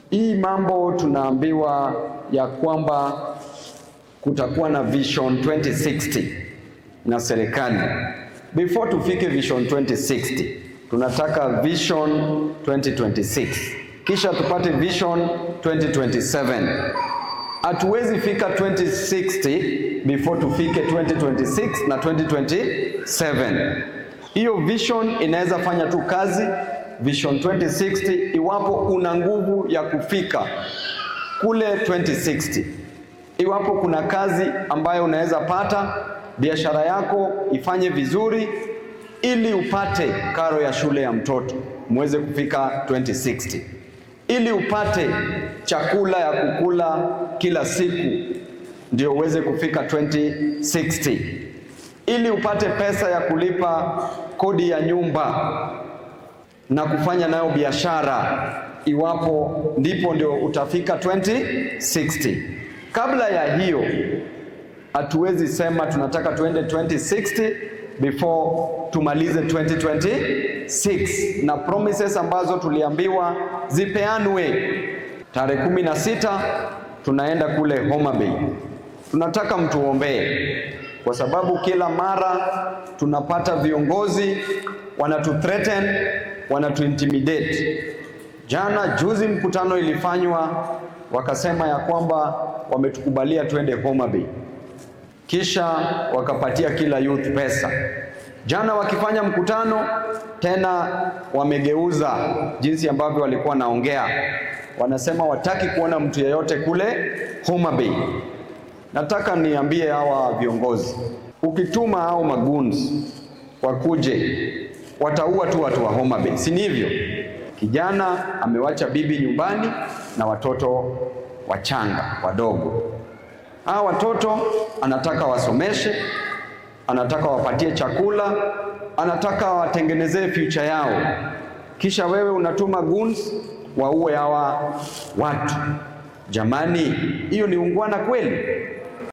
Hii mambo tunaambiwa ya kwamba kutakuwa na Vision 2060 na serikali. Before tufike Vision 2060, tunataka Vision 2026, kisha tupate Vision 2027. Hatuwezi fika 2060 before tufike 2026 na 2027. Hiyo vision inaweza fanya tu kazi Vision 2060 iwapo una nguvu ya kufika kule 2060. Iwapo kuna kazi ambayo unaweza pata, biashara yako ifanye vizuri, ili upate karo ya shule ya mtoto muweze kufika 2060, ili upate chakula ya kukula kila siku ndio uweze kufika 2060, ili upate pesa ya kulipa kodi ya nyumba na kufanya nayo biashara, iwapo ndipo ndio utafika 2060. Kabla ya hiyo hatuwezi sema tunataka tuende 2060 before tumalize 2026, na promises ambazo tuliambiwa zipeanwe. Tarehe kumi na sita tunaenda kule Homa Bay. Tunataka mtuombee kwa sababu kila mara tunapata viongozi wanatu threaten, wanatu intimidate. Jana juzi mkutano ilifanywa, wakasema ya kwamba wametukubalia twende Homa Bay, kisha wakapatia kila youth pesa. Jana wakifanya mkutano tena, wamegeuza jinsi ambavyo walikuwa naongea, wanasema wataki kuona mtu yeyote kule Homa Bay. Nataka niambie hawa viongozi, ukituma hao maguns wakuje, wataua tu watu wa Homa Bay, si ni hivyo? Kijana amewacha bibi nyumbani na watoto wachanga wadogo. Hawa watoto anataka wasomeshe, anataka wapatie chakula, anataka watengenezee future yao, kisha wewe unatuma guns waue hawa watu. Jamani, hiyo ni ungwana kweli?